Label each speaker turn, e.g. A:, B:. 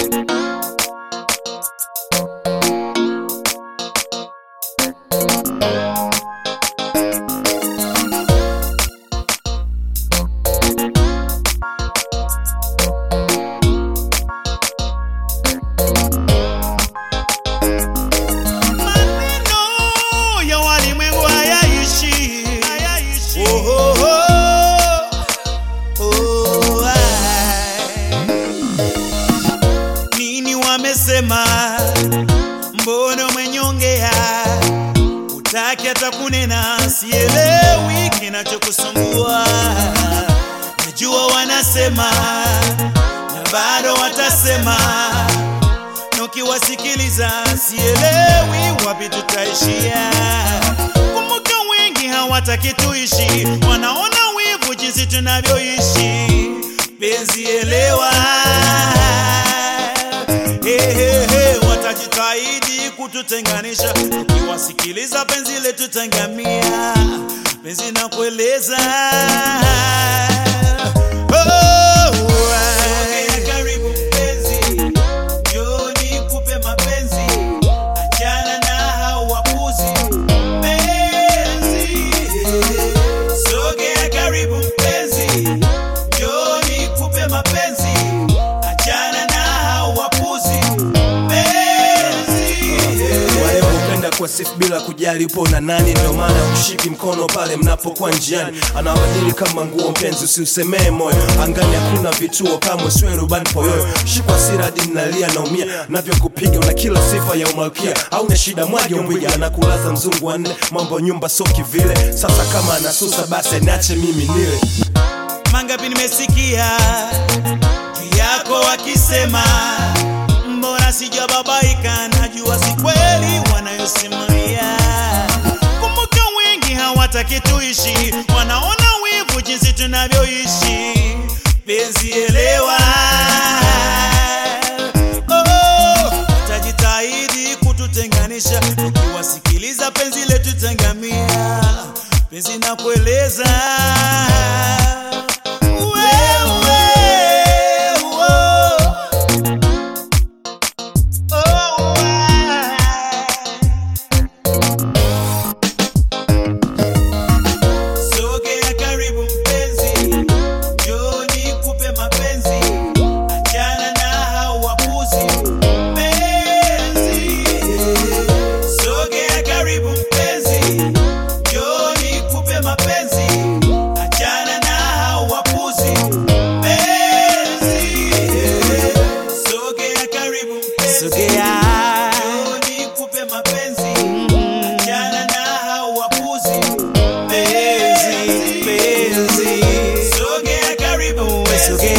A: Maneno ya walimwengu hayaishi. Oh, oh, oh. Oh, ai. Nini wamesema? Mbona umenyongea? Utaki hata kunena, sielewi kinachokusumbua. Najua wanasema na bado watasema na ukiwasikiliza sielewi wapi tutaishia. Kumbuka wengi hawataki tuishi, wanaona wivu jinsi tunavyoishi. Penzi elewa, hey, hey, hey, watajitahidi kututenganisha. Ukiwasikiliza penzi letu tangamia, penzi na kueleza oh, Sogea karibu mpenzi, njoo nikupe mapenzi, achana na hao wapuzi. Mpenzi, sogea karibu mpenzi, njoo nikupe mapenzi, achana na hao wapuzi. Mpenzi,
B: wale hupenda kwa sifu bila kujali upo na nani, ndio maana kushiki mkono pale mnapokuwa njiani, anawabadili kama nguo. Mpenzi, usiusemee moyo, angani hakuna vituo kamwe, siwe rubani poyoyo. Shikwa siradi, nalia naumia, navyokupiga una kila sifa ya umalkia, au na shida mwage mbwiga, anakulaza mzungu wa nne, mambo nyumba soki vile. Sasa kama anasusa basi aniache mimi nile
A: mangapi nimesikia juu yako wakisema, mbona sijababaika? Najua si kweli wanayosimulia. Kumbuka wengi hawataki tuishi, wanaona wivu jinsi tunavyoishi. Penzi elewa, oh, tajitahidi kututenganisha, ukiwasikiliza penzi letu tangamia, penzi na kueleza wewe, oh, oh, ah. Sogea karibu mpenzi, njoo nikupe mapenzi, achana na hao wapuzi. Mpenzi, sogea karibu mpenzi, njoo nikupe mapenzi, achana na hao wapuzi. Mpenzi, sogea karibu mpenzi, njoo nikupe mapenzi, achana na hao wapuzi. Mpenzi, mpenzi, sogea karibu, sogea